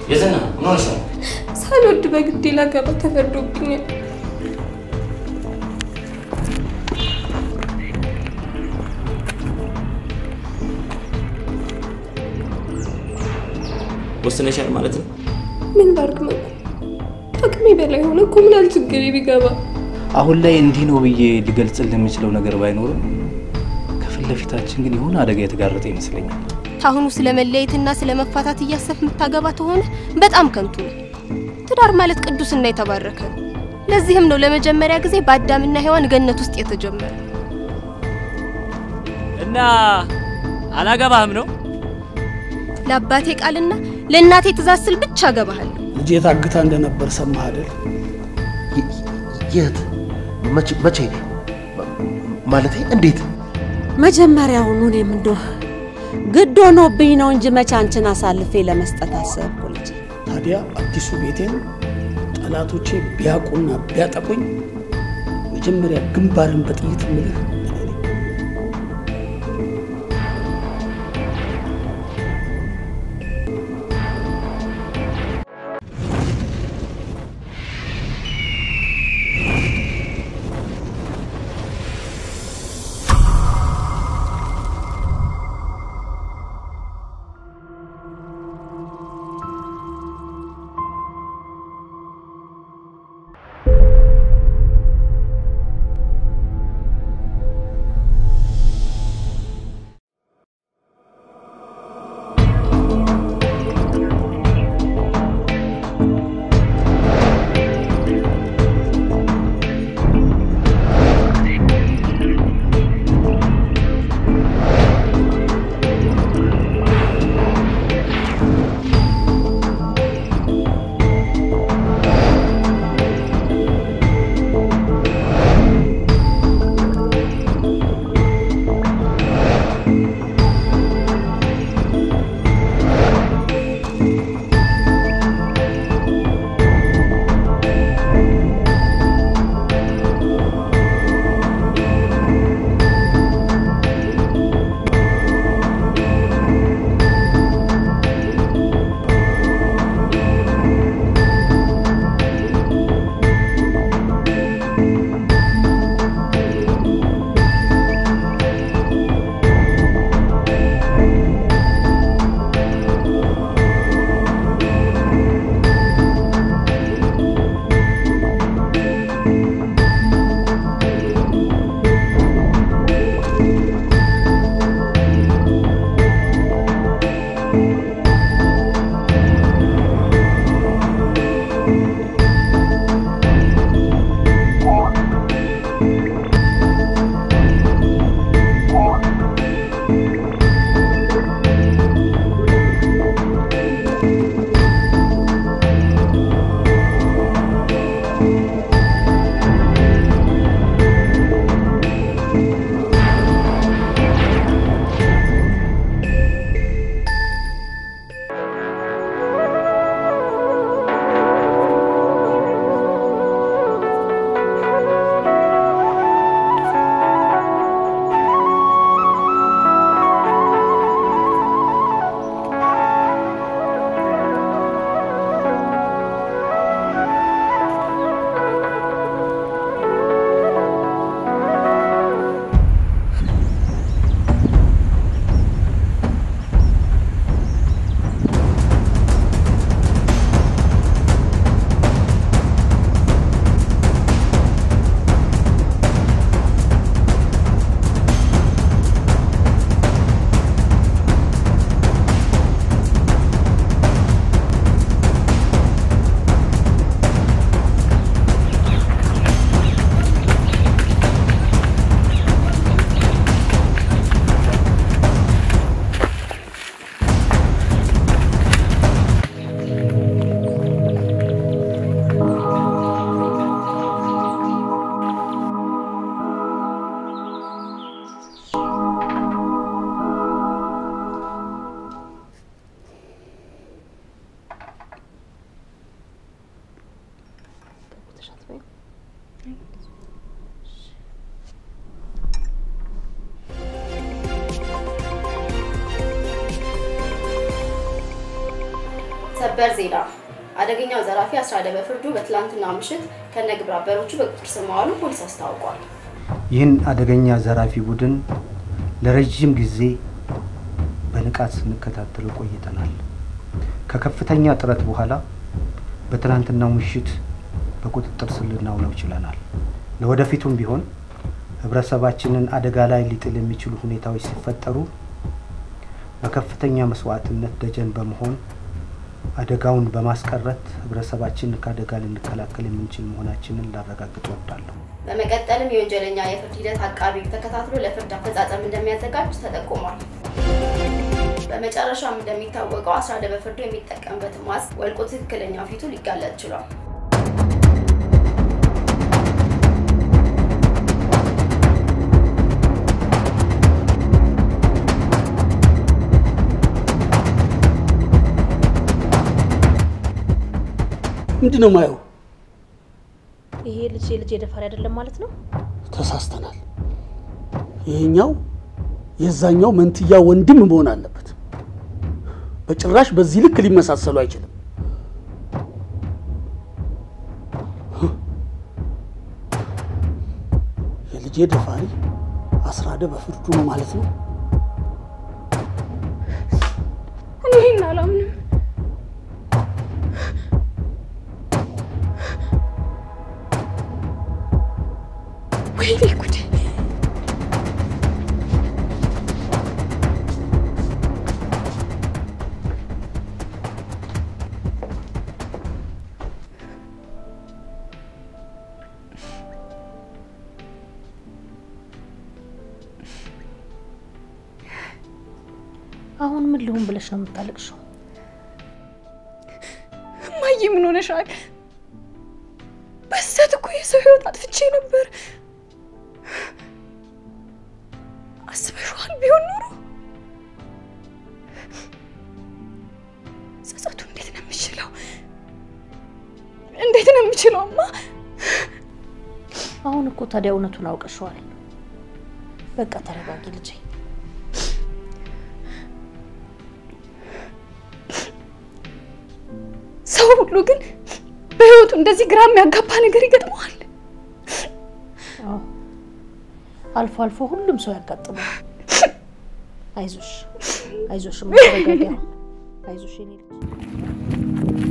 የዝና ምን ሆነሽ ነው? ሳልወድ በግዴ ላገባ ተፈርዶብኛል። ወስነሻል ማለት ነው? ምን ላድርግ መኩ? አቅሜ በላይ ሆነ እኮ ምን አለ ችግሬ ቢገባ። አሁን ላይ እንዲህ ነው ብዬ ሊገልጽልህ የምችለው ነገር ባይኖርም ከፊት ለፊታችን ግን የሆነ አደጋ የተጋረጠ ይመስለኛል። ታሁኑ ስለ መለየትና ስለ መፋታት እያሰብክ የምታገባ ተሆነ በጣም ከንቱ ነው። ትዳር ማለት ቅዱስና የተባረከ ነው። ለዚህም ነው ለመጀመሪያ ጊዜ በአዳምና ሔዋን ገነት ውስጥ የተጀመረ። እና አላገባህም ነው? ለአባቴ ቃልና ለእናቴ ትእዛዝ ስል ብቻ አገባሃለሁ። ልጄ ታግታ እንደነበር ሰማህ አይደል? የት? መቼ? መቼ? ማለቴ እንዴት? መጀመሪያውኑ እኔም እንደው ግድ ሆኖብኝ ነው እንጂ መቼ አንቺን አሳልፌ ለመስጠት አሰብኩ ልጄ። ታዲያ አዲሱ ቤቴን ጠላቶቼ ቢያውቁና ቢያጠቁኝ መጀመሪያ ግንባርን በጥይት ምልህ ሰበር ዜና አደገኛው ዘራፊ አስራደ በፍርዱ በትላንትናው ምሽት ከነ ግብረ አበሮቹ በቁጥጥር ስር መዋሉ ፖሊስ አስታውቋል። ይህን አደገኛ ዘራፊ ቡድን ለረጅም ጊዜ በንቃት ስንከታተለው ቆይተናል። ከከፍተኛ ጥረት በኋላ በትናንትናው ምሽት በቁጥጥር ስር ልናውለው ችለናል። ለወደፊቱም ቢሆን ህብረተሰባችንን አደጋ ላይ ሊጥል የሚችሉ ሁኔታዎች ሲፈጠሩ በከፍተኛ መስዋዕትነት ደጀን በመሆን አደጋውን በማስቀረት ህብረተሰባችንን ከአደጋ ልንከላከል የምንችል መሆናችንን ላረጋግጥ እወዳለሁ። በመቀጠልም የወንጀለኛ የፍርድ ሂደት አቃቢ ሕግ ተከታትሎ ለፍርድ አፈጻጸም እንደሚያዘጋጅ ተጠቁሟል። በመጨረሻም እንደሚታወቀው አስራደ በፍርዱ የሚጠቀምበት ማስክ ወልቆ ትክክለኛው ፊቱ ሊጋለጥ ችሏል። ምንድን ነው ማየው? ይሄ ልጅ የልጅ የደፋሪ አይደለም ማለት ነው? ተሳስተናል። ይሄኛው የዛኛው መንትያ ወንድም መሆን አለበት። በጭራሽ በዚህ ልክ ሊመሳሰሉ አይችልም። የልጄ ደፋሪ አስራደ በፍርዱ ነው ማለት ነው። እኔ ይህን አላምንም። ወይኔ ጉዴ! አሁን ምን ልሁን ብለሽ ነው የምታለቅሽው? እማዬ ምን ሆነሻል? በስህተት እኮ የሰው ህይወት አጥፍቼ ነበር። አስበሽዋል? ቢሆን ኖሮ ጸጸቱ እንዴት ነው የምችለው? እንዴት ነው የምችለው? እማ አሁን እኮ ታዲያ እውነቱን አውቀሸዋል። በቃ ተረጋጊ ልጄ። ሰው ሁሉ ግን በህይወቱ እንደዚህ ግራ የሚያጋባ ነገር ይገጥመዋል። አዎ አልፎ አልፎ ሁሉም ሰው ያጋጥመዋል። አይዞሽ አይዞሽ፣ እማ ተረጋጊ። አሁን አይዞሽ የኔ ልጅ።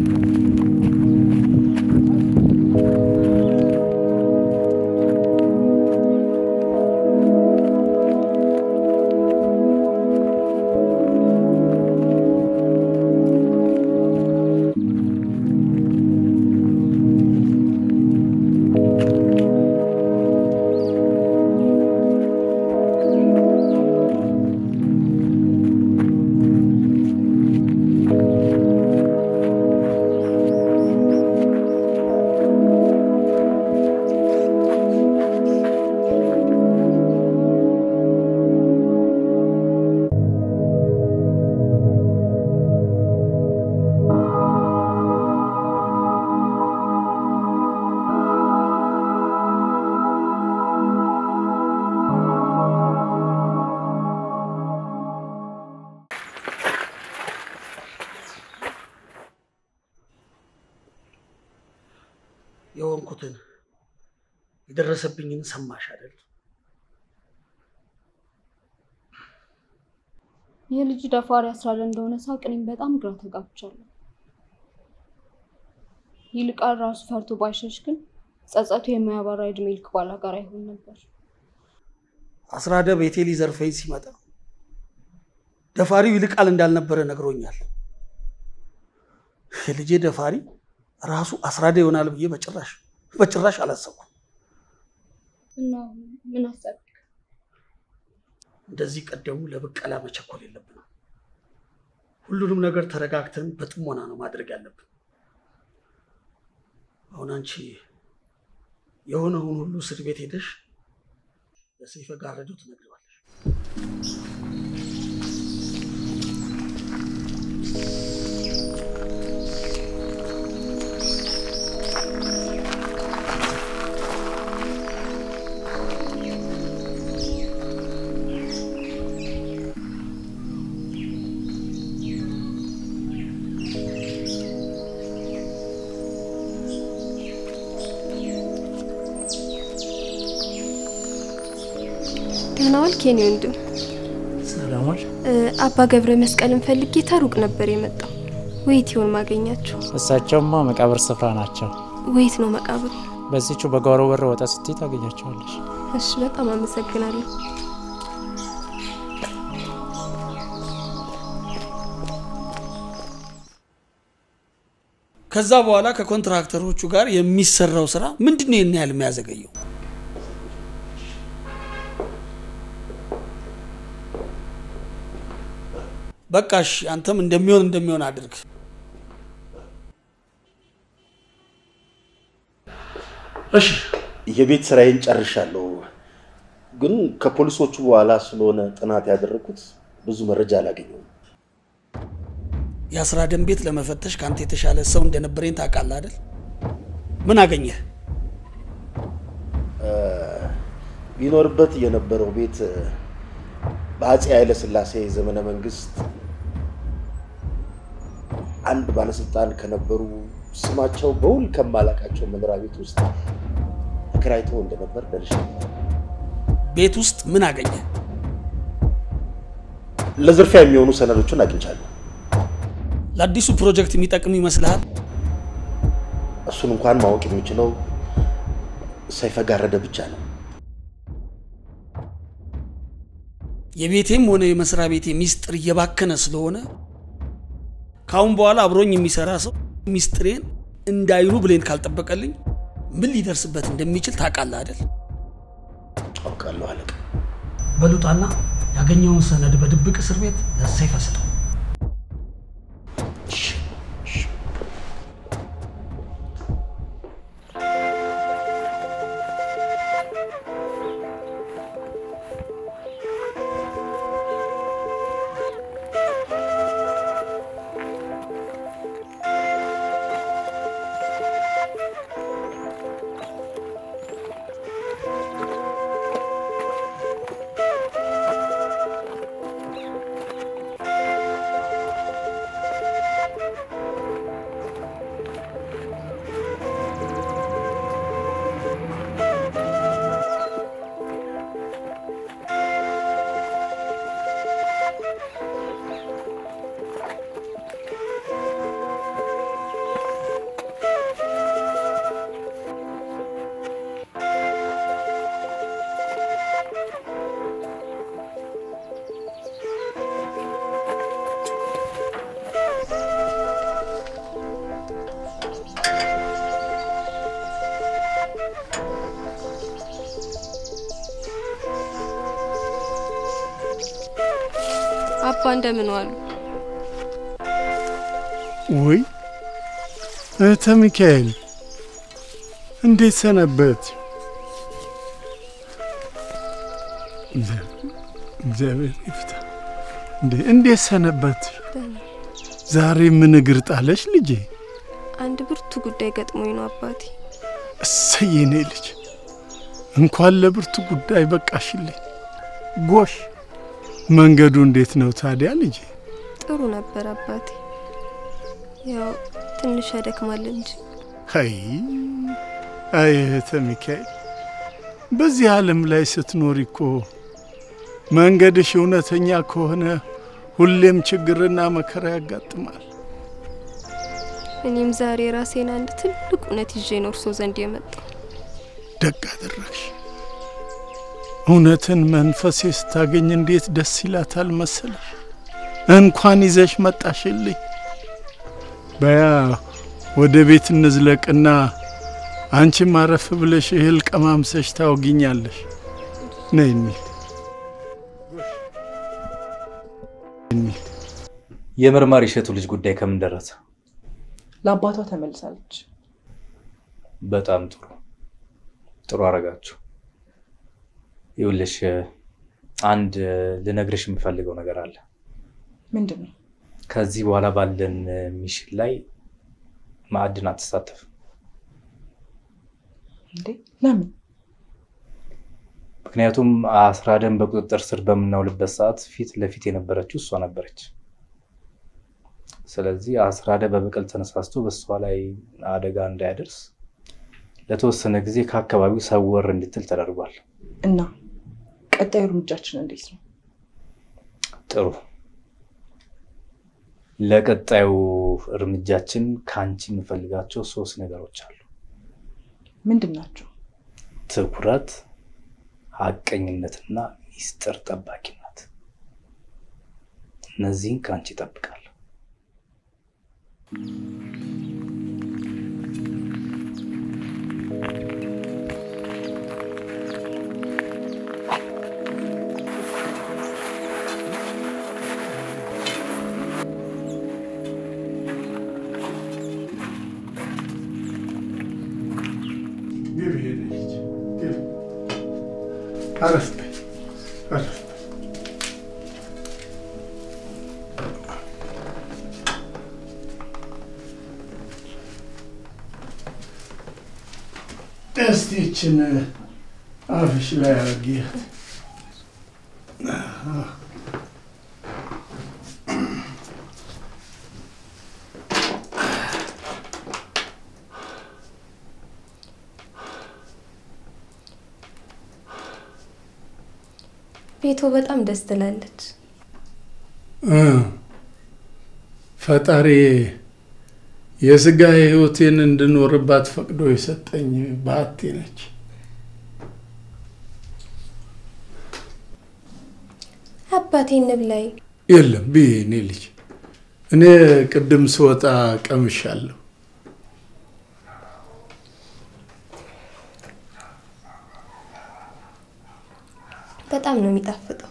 የሆንኩትን የደረሰብኝን ሰማሽ አይደል? የልጅ ደፋሪ አስራደ እንደሆነ ሳቅ እኔም በጣም ግራ ተጋብቻለሁ። ይልቃል ራሱ ፈርቶ ባይሸሽ ግን ጸጸቱ የማያባራ እድሜ ልክ ባላጋራ ይሆን ነበር። አስራደ ቤቴ ሊዘርፈኝ ሲመጣ ደፋሪው ይልቃል እንዳልነበረ ነግሮኛል። የልጄ ደፋሪ ራሱ አስራደ ይሆናል ብዬ በጭራሽ በጭራሽ አላሰብኩም። እና ምን አሰብክ? እንደዚህ ቀደሙ ለብቀላ መቸኮል የለብንም። ሁሉንም ነገር ተረጋግተን በጥሞና ነው ማድረግ ያለብን። አሁን አንቺ የሆነውን ሁሉ እስር ቤት ሄደሽ ለሰይፈ ጋረዶ ትነግሪዋለሽ። ደህና ዋልክ የኔ ወንድም። ሰላም ዋል። እ፣ አባ ገብረ መስቀልን ፈልጌ ተሩቅ ነበር የመጣው። ወይት ይሆን ማገኛቸው? እሳቸውማ መቃብር ስፍራ ናቸው። ወይት ነው መቃብሩ? በዚቹ በጓሮ በር ወጣ ስትይ ታገኛቸዋለሽ። እሺ፣ በጣም አመሰግናለሁ። ከዛ በኋላ ከኮንትራክተሮቹ ጋር የሚሰራው ስራ ምንድን ነው ይህን ያህል የሚያዘገየው? በቃሽ፣ አንተም እንደሚሆን እንደሚሆን አድርግ። እሺ የቤት ስራዬን ጨርሻለሁ፣ ግን ከፖሊሶቹ በኋላ ስለሆነ ጥናት ያደረግኩት ብዙ መረጃ አላገኘሁም። የአስራደን ቤት ለመፈተሽ ከአንተ የተሻለ ሰው እንደነበረኝ ታውቃለህ አይደል? ምን አገኘህ? ቢኖርበት የነበረው ቤት በአፄ ኃይለ ሥላሴ ዘመነ መንግስት አንድ ባለስልጣን ከነበሩ ስማቸው በውል ከማላቃቸው መኖሪያ ቤት ውስጥ ተከራይቶ እንደነበር ደርሻለሁ። ቤት ውስጥ ምን አገኘህ? ለዝርፊያ የሚሆኑ ሰነዶችን አግኝቻለሁ። ለአዲሱ ፕሮጀክት የሚጠቅም ይመስልሃል? እሱን እንኳን ማወቅ የሚችለው ሰይፈ ጋረደ ብቻ ነው። የቤቴም ሆነ የመስሪያ ቤቴ ሚስጥር እየባከነ ስለሆነ ከአሁን በኋላ አብሮኝ የሚሰራ ሰው ሚስጥሬን እንዳይሉ ብሌን ካልጠበቀልኝ ምን ሊደርስበት እንደሚችል ታውቃለህ አይደል? አውቃለሁ አለቃ። በሉጣና ያገኘውን ሰነድ በድብቅ እስር ቤት ለሰይፈ ስጠው። አባ እንደምን ዋሉ? ወይ እህተ ሚካኤል እንዴት ሰነበት? እግዚአብሔር ይፍታ። እንዴ እንዴት ሰነበት? ዛሬ ምን እግር ጣለሽ ልጄ? አንድ ብርቱ ጉዳይ ገጥሞኝ ነው አባቴ። እሰይ የኔ ልጅ እንኳን ለብርቱ ጉዳይ በቃሽልኝ። ጎሽ መንገዱ እንዴት ነው ታዲያ ልጄ? ጥሩ ነበር አባቴ። ያው ትንሽ ያደክማል እንጂ አይ አይ እህተ ሚካኤል በዚህ ዓለም ላይ ስትኖሪ እኮ መንገድሽ እውነተኛ ከሆነ ሁሌም ችግርና መከራ ያጋጥማል። እኔም ዛሬ ራሴን አንድ ትልቅ እውነት ይዤ ነው እርሶ ዘንድ የመጣው። ደግ አደረግሽ። እውነትን መንፈሴ ስታገኝ እንዴት ደስ ይላታል መሰለሽ። እንኳን ይዘሽ መጣሽልኝ። በያ ወደ ቤት እንዝለቅና አንቺም አረፍ ብለሽ እህል ቀማምሰሽ ታወጊኛለሽ። ነይ እንሂድ። የመርማሪ እሸቱ ልጅ ጉዳይ ከምን ደረሰ? ለአባቷ ተመልሳለች። በጣም ጥሩ ጥሩ አረጋችሁ። ይኸውልሽ አንድ ልነግርሽ የምፈልገው ነገር አለ። ምንድን ነው? ከዚህ በኋላ ባለን ሚሽን ላይ ማዕድን አትሳተፍም። እንዴ ለምን? ምክንያቱም አስራደን በቁጥጥር ስር በምናውልበት ሰዓት ፊት ለፊት የነበረችው እሷ ነበረች። ስለዚህ አስራደ በበቀል ተነሳስቶ በእሷ ላይ አደጋ እንዳያደርስ ለተወሰነ ጊዜ ከአካባቢው ሰወር እንድትል ተደርጓል። እና ቀጣዩ እርምጃችን እንዴት ነው? ጥሩ። ለቀጣዩ እርምጃችን ከአንቺ የምፈልጋቸው ሶስት ነገሮች አሉ። ምንድን ናቸው? ትኩረት፣ ሀቀኝነትና ሚስጥር ጠባቂነት። እነዚህን ከአንቺ እጠብቃለሁ። ግቢ የኔ ልጅ ግቢ። አረፍ በይ አረፍ በይ። እስቲ ይችን አፍሽ ላይ አድርጊያት። ቤቶ በጣም ደስ ትላለች። እ ፈጣሪ የስጋ ህይወቴን እንድኖርባት ፈቅዶ የሰጠኝ በዓቴ ነች። አባቴ እንብላይ። የለም ብዬ እኔ ልጅ እኔ ቅድም ስወጣ ቀምሻለሁ። በጣም ነው የሚጣፍጠው።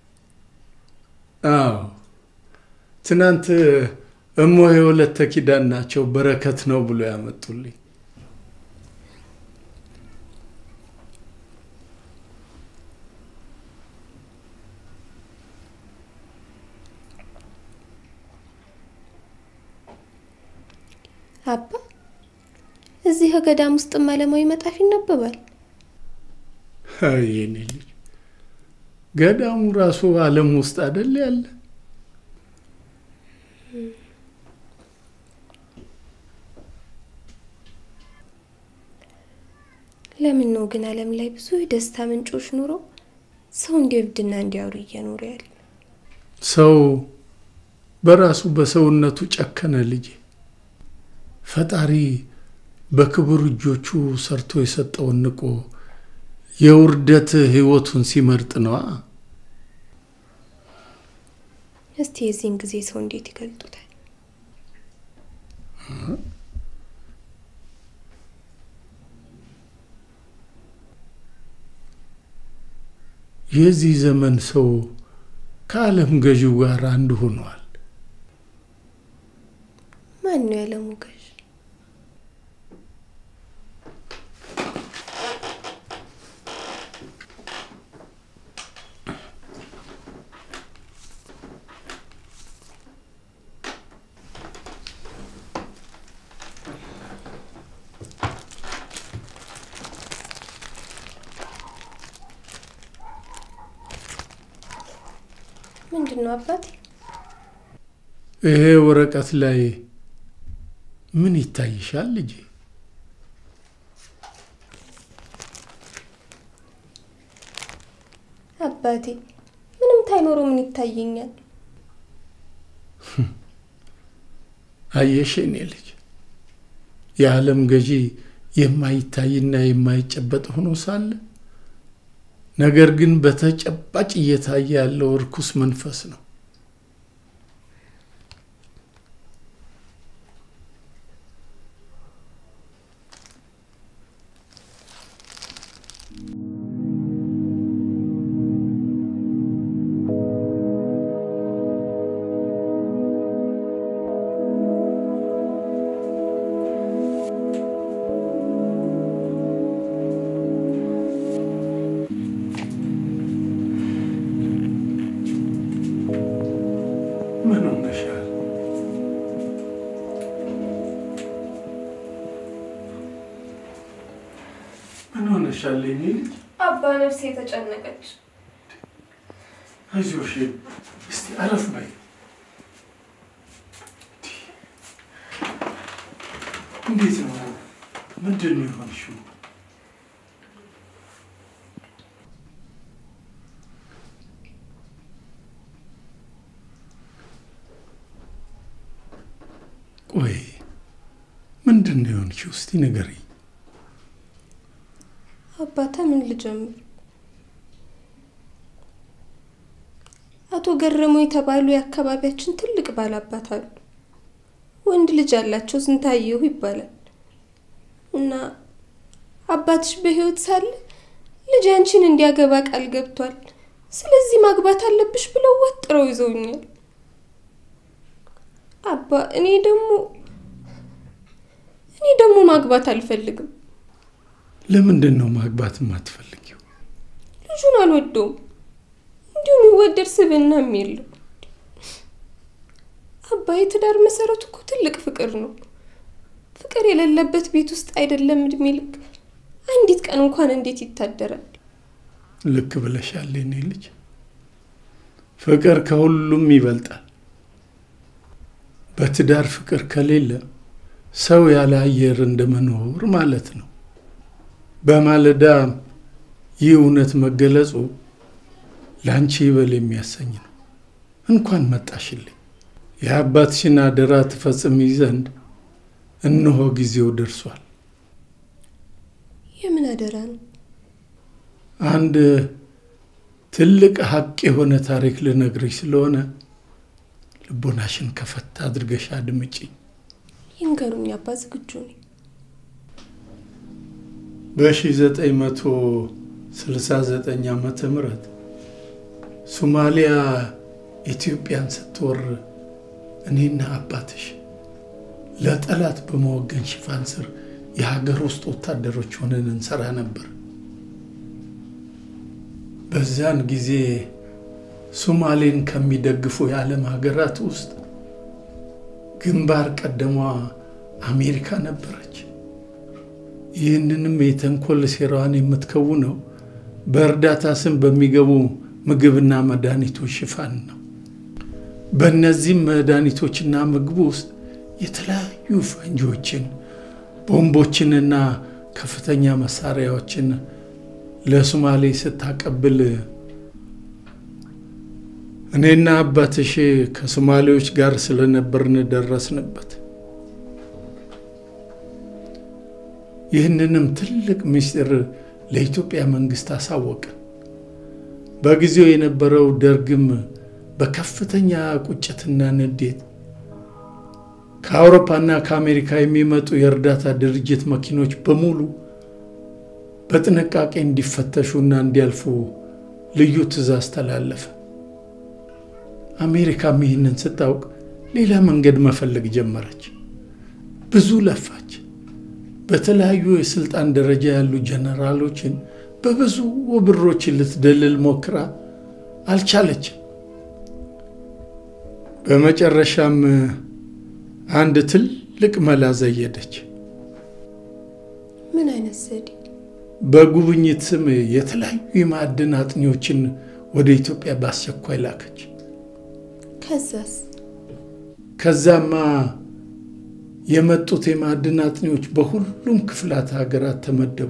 አዎ ትናንት እሞ የወለተ ኪዳን ናቸው በረከት ነው ብሎ ያመጡልኝ። አባ እዚህ ገዳም ውስጥ ዓለማዊ መጣፍ ይነበባል። አይ የኔ ልጅ ገዳሙ ራሱ ዓለም ውስጥ አይደል ያለ? ለምን ነው ግን ዓለም ላይ ብዙ የደስታ ምንጮች ኑሮ ሰው እንዲወብድና እንዲያወሩ እየኖሩ ያለ? ሰው በራሱ በሰውነቱ ጨከነ ልጄ። ፈጣሪ በክቡር እጆቹ ሰርቶ የሰጠውን ንቆ የውርደት ህይወቱን ሲመርጥ ነዋ። እስቲ የዚህን ጊዜ ሰው እንዴት ይገልጡታል? የዚህ ዘመን ሰው ከዓለም ገዢው ጋር አንድ ሆኗል። ማን ነው የዓለሙ ገዥ? ምንድን ነው አባቴ? ይሄ ወረቀት ላይ ምን ይታይሻል ልጄ? አባቴ ምንም ታይኖሮ ምን ይታየኛል? አየሽ የኔ ልጅ የዓለም ገዢ የማይታይና የማይጨበጥ ሆኖ ሳለ ነገር ግን በተጨባጭ እየታየ ያለው እርኩስ መንፈስ ነው። ምን ሆነሻል? ምን ሆነሻል የኔ ልጅ? አባ ነፍሴ የተጨነቀች አይዞሽ፣ እስቲ አረፍ በይ። እንዴት ነው? ምንድን ነው የሆንሽው? ቆይ ምንድን ነው የሆንሽው? እስቲ ንገሪኝ። አባታ ምን ልጀምር? አቶ ገረሙ የተባሉ የአካባቢያችን ትልቅ ባላባት አሉ። ወንድ ልጅ ያላቸው ስንታየሁ ይባላል እና አባትሽ በሕይወት ሳለ ልጅ አንቺን እንዲያገባ ቃል ገብቷል። ስለዚህ ማግባት አለብሽ ብለው ወጥረው ይዘውኛል። አባ እኔ ደግሞ እኔ ደግሞ ማግባት አልፈልግም። ለምንድን ነው ማግባት የማትፈልጊው? ልጁን አልወደውም። እንዲሁም የሚወደድ ስብዕናም የለው። አባ የትዳር መሰረቱ እኮ ትልቅ ፍቅር ነው። ፍቅር የሌለበት ቤት ውስጥ አይደለም እድሜ ልክ አንዲት ቀን እንኳን እንዴት ይታደራል? ልክ ብለሻል የኔ ልጅ። ፍቅር ከሁሉም ይበልጣል። በትዳር ፍቅር ከሌለ ሰው ያለ አየር እንደመኖር ማለት ነው። በማለዳ ይህ እውነት መገለጹ ለአንቺ ይበል የሚያሰኝ ነው። እንኳን መጣሽልኝ። የአባትሽን አደራ ትፈጽሚ ዘንድ እነሆ ጊዜው ደርሷል። የምን አደራ ነው? አንድ ትልቅ ሀቅ የሆነ ታሪክ ልነግርሽ ስለሆነ ልቦናሽን ከፈት አድርገሽ አድምጪኝ። ይንገሩኝ አባ፣ ዝግጁ ነኝ። በ1969 ዓመተ ምህረት ሶማሊያ ኢትዮጵያን ስትወር እኔና አባትሽ ለጠላት በመወገን ሽፋን ስር የሀገር ውስጥ ወታደሮች ሆነን እንሰራ ነበር። በዚያን ጊዜ ሶማሌን ከሚደግፉ የዓለም ሀገራት ውስጥ ግንባር ቀደሟ አሜሪካ ነበረች። ይህንንም የተንኮል ሴራዋን የምትከውነው በእርዳታ ስም በሚገቡ ምግብና መድኃኒቶች ሽፋን ነው። በእነዚህም መድኃኒቶችና ምግብ ውስጥ የተለያዩ ፈንጂዎችን፣ ቦምቦችንና ከፍተኛ መሳሪያዎችን ለሶማሌ ስታቀብል እኔና አባትሽ ከሶማሌዎች ጋር ስለነበርን ደረስንበት። ይህንንም ትልቅ ምስጢር ለኢትዮጵያ መንግስት አሳወቅን። በጊዜው የነበረው ደርግም በከፍተኛ ቁጭትና ንዴት ከአውሮፓና ከአሜሪካ የሚመጡ የእርዳታ ድርጅት መኪኖች በሙሉ በጥንቃቄ እንዲፈተሹና እንዲያልፉ ልዩ ትዕዛዝ ተላለፈ። አሜሪካም ይህንን ስታውቅ ሌላ መንገድ መፈለግ ጀመረች። ብዙ ለፋች። በተለያዩ የስልጣን ደረጃ ያሉ ጀነራሎችን በብዙ ብሮች ልትደልል ሞክራ አልቻለችም። በመጨረሻም አንድ ትልቅ መላ ዘየደች። ምን አይነት ዘዴ? በጉብኝት ስም የተለያዩ የማዕድን አጥኚዎችን ወደ ኢትዮጵያ በአስቸኳይ ላከች። ከዛስ? ከዛማ የመጡት የማዕድን አጥኚዎች በሁሉም ክፍላት ሀገራት ተመደቡ።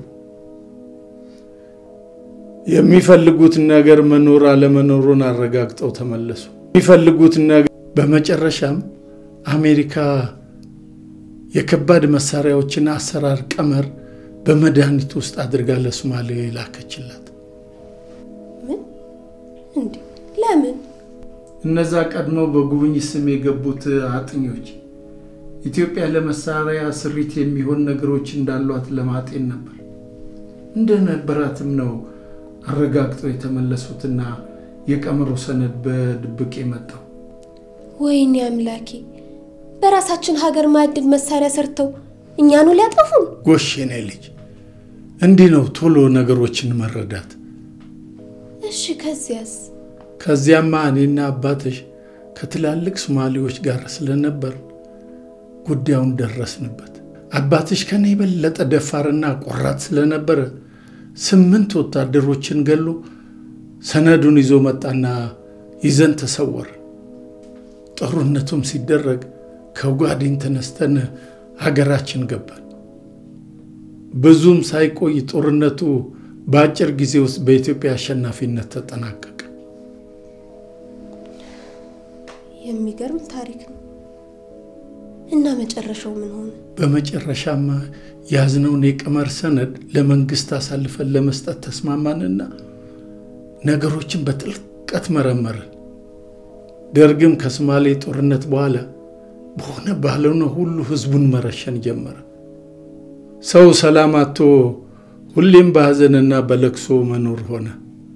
የሚፈልጉት ነገር መኖር አለመኖሩን አረጋግጠው ተመለሱ። የሚፈልጉት ነገር በመጨረሻም አሜሪካ የከባድ መሳሪያዎችን አሰራር ቀመር በመድኃኒት ውስጥ አድርጋ ለሶማሌ ላከችላት። ምን? እንዴ? ለምን? እነዛ ቀድመው በጉብኝት ስም የገቡት አጥኞች ኢትዮጵያ ለመሳሪያ ስሪት የሚሆን ነገሮች እንዳሏት ለማጤን ነበር። እንደነበራትም ነው አረጋግጠው የተመለሱትና የቀመሩ ሰነድ በድብቅ የመጣው። ወይኔ አምላኬ! በራሳችን ሀገር ማዕድን መሳሪያ ሰርተው እኛኑ ሊያጠፉን። ጎሽ የኔ ልጅ፣ እንዲህ ነው ቶሎ ነገሮችን መረዳት። እሺ፣ ከዚያስ? ከዚያማ እኔና አባትሽ ከትላልቅ ሶማሌዎች ጋር ስለነበር ጉዳዩን ደረስንበት። አባትሽ ከኔ የበለጠ ደፋርና ቆራጥ ስለነበረ ስምንት ወታደሮችን ገሎ ሰነዱን ይዞ መጣና ይዘን ተሰወር። ጦርነቱም ሲደረግ ከጓዲን ተነስተን ሀገራችን ገባን። ብዙም ሳይቆይ ጦርነቱ በአጭር ጊዜ ውስጥ በኢትዮጵያ አሸናፊነት ተጠናቀቀ። የሚገርም ታሪክ ነው። እና መጨረሻው ምን ሆነ? በመጨረሻማ ያዝነውን የቀመር ሰነድ ለመንግስት አሳልፈን ለመስጠት ተስማማንና ነገሮችን በጥልቀት መረመርን። ደርግም ከሶማሌ ጦርነት በኋላ በሆነ ባልሆነ ሁሉ ህዝቡን መረሸን ጀመረ። ሰው ሰላም አጥቶ ሁሌም በሐዘንና በለቅሶ መኖር ሆነ።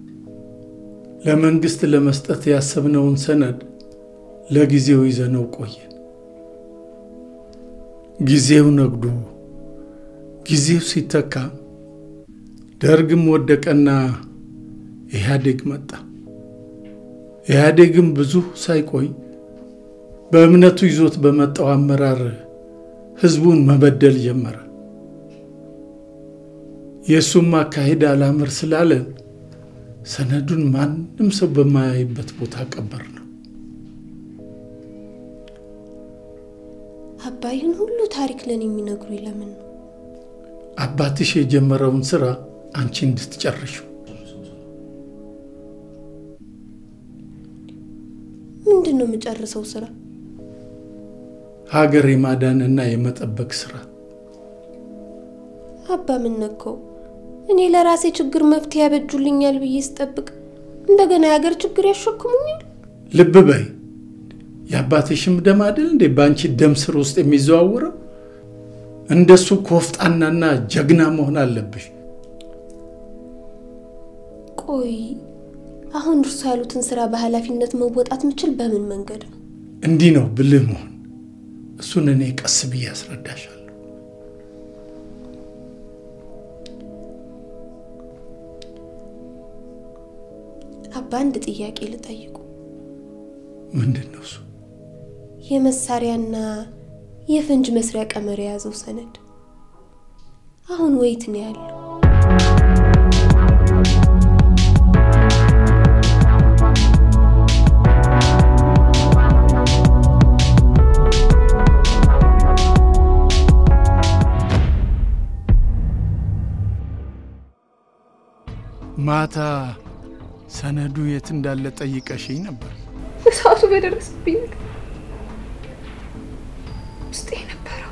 ለመንግስት ለመስጠት ያሰብነውን ሰነድ ለጊዜው ይዘነው ቆየን። ጊዜው ነግዶ ጊዜው ሲተካ ደርግም ወደቀና ኢህአዴግ መጣ። ኢህአዴግም ብዙ ሳይቆይ በእምነቱ ይዞት በመጣው አመራር ህዝቡን መበደል ጀመረ። የእሱም አካሄድ አላምር ስላለን ሰነዱን ማንም ሰው በማያይበት ቦታ ቀበር ነው። አባይን ሁሉ ታሪክ ለን የሚነግሩ ለምን ነው? አባትሽ የጀመረውን ስራ አንቺ እንድትጨርሽው። ምንድን ነው የምጨርሰው ስራ? ሀገር የማዳንና የመጠበቅ ስራ። አባ ምን ነካው? እኔ ለራሴ ችግር መፍትሄ ያበጁልኛል ብዬ ስጠብቅ እንደገና የሀገር ችግር ያሸክሙኛል። ልብ በይ፣ የአባትሽም ደም አይደል እንዴ በአንቺ ደም ስር ውስጥ የሚዘዋውረው? እንደሱ ኮፍጣናና ጀግና መሆን አለብሽ። ቆይ አሁን እርሱ ያሉትን ስራ በኃላፊነት መወጣት ምችል በምን መንገድ ነው? እንዲህ ነው ብልህ መሆን። እሱን እኔ ቀስ ብዬ አስረዳሻለሁ። አባ አንድ ጥያቄ ልጠይቁ። ምንድን ነው እሱ? የመሳሪያና የፈንጅ መስሪያ ቀመር የያዘው ሰነድ አሁን ወይት ነው ያለው? ማታ ሰነዱ የት እንዳለ ጠይቀሽኝ ነበር። በሰዓቱ በደረሰብኝ ነገር ውስጤ የነበረው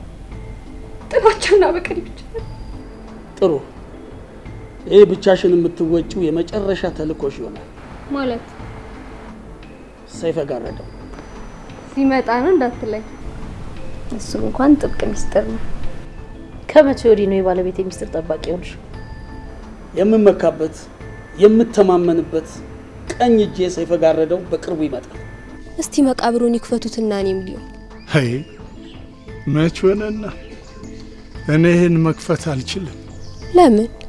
ጥላቻና በቀል ብቻ ጥሩ። ይህ ብቻሽን የምትወጪው የመጨረሻ ተልእኮሽ ይሆናል። ማለት ሰይፈ ጋረደው ሲመጣ ነው እንዳትለኝ። እሱ እንኳን ጥብቅ ሚስጥር ነው። ከመቼ ወዲህ ነው የባለቤት የሚስጥር ጠባቂ ሆንሽ? የምመካበት የምተማመንበት ቀኝ እጄ ሰይፈ ጋረደው በቅርቡ ይመጣል። እስቲ መቃብሩን ይክፈቱትና እኔም ሊሆን አይ መች ሆነና እኔ ይህን መክፈት አልችልም። ለምን?